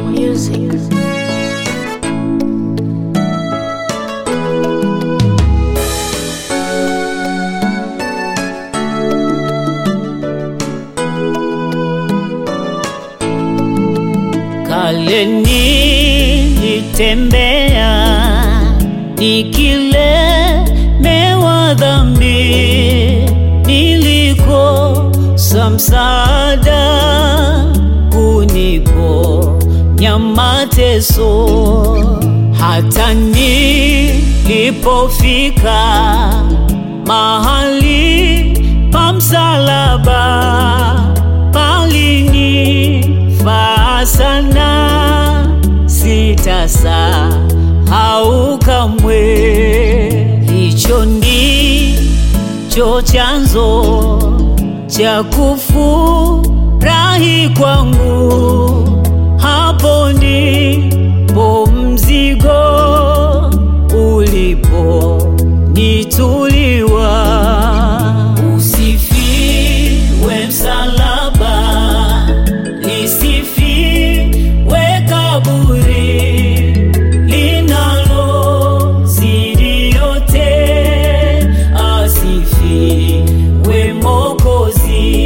music. Kale nilitembea nikilemewa dhambi, nilikosa msaada kuniponya mateso, hata nilipofika mahali pa msalaba palinifaa sana, sitasahau kamwe. Hicho ndicho chanzo cha kufurahi kwangu, hapo ndipo mzigo uliponituliwa. Usifiwe msalaba, lisifiwe kaburi linalozidi yote, asifiwe Mwokozi.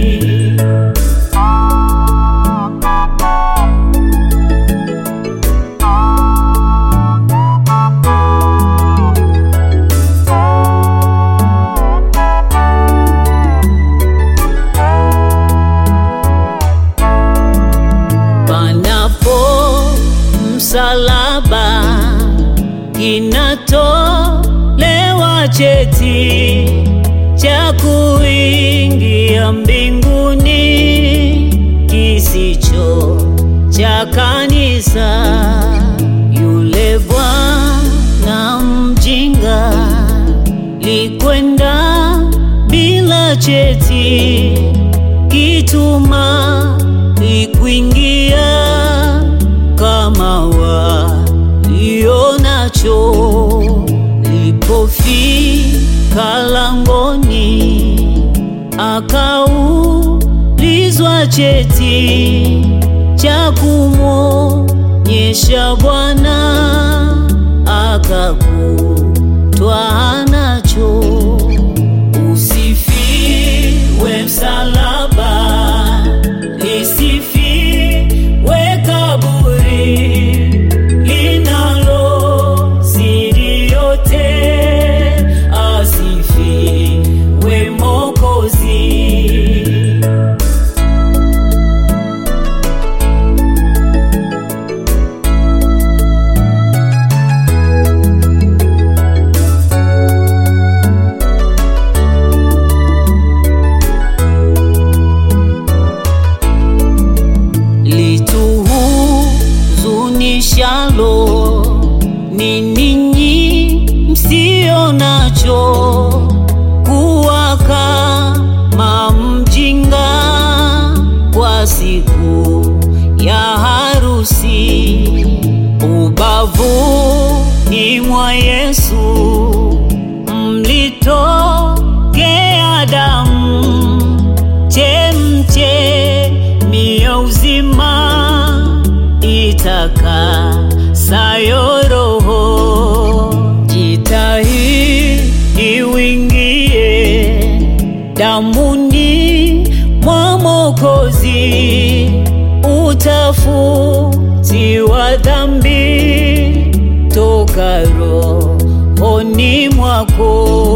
panapo msalaba kinatolewa cheti cha kuingia mbinguni kisicho cha kanisa. Yule bwana mjinga likwenda bila cheti kituma ikuingia kama walionacho. Lipofika langoni, akaulizwa cheti cha kumwonyesha Bwana, akakutwa nacho. Usifiwe msalaba, lisifiwe kaburi linalozidi yote, asifiwe Mwokozi. lituhuzunishalo ni ninyi msio nacho kuwa kama mjinga kwa siku ya harusi ubavuni mwa Yesu mlitokea damu chemchemi ya uzima itakasayo roho. Jitahidi uingie damuni mwa Mwokozi, utafutiwa dhambi toka rohoni mwako.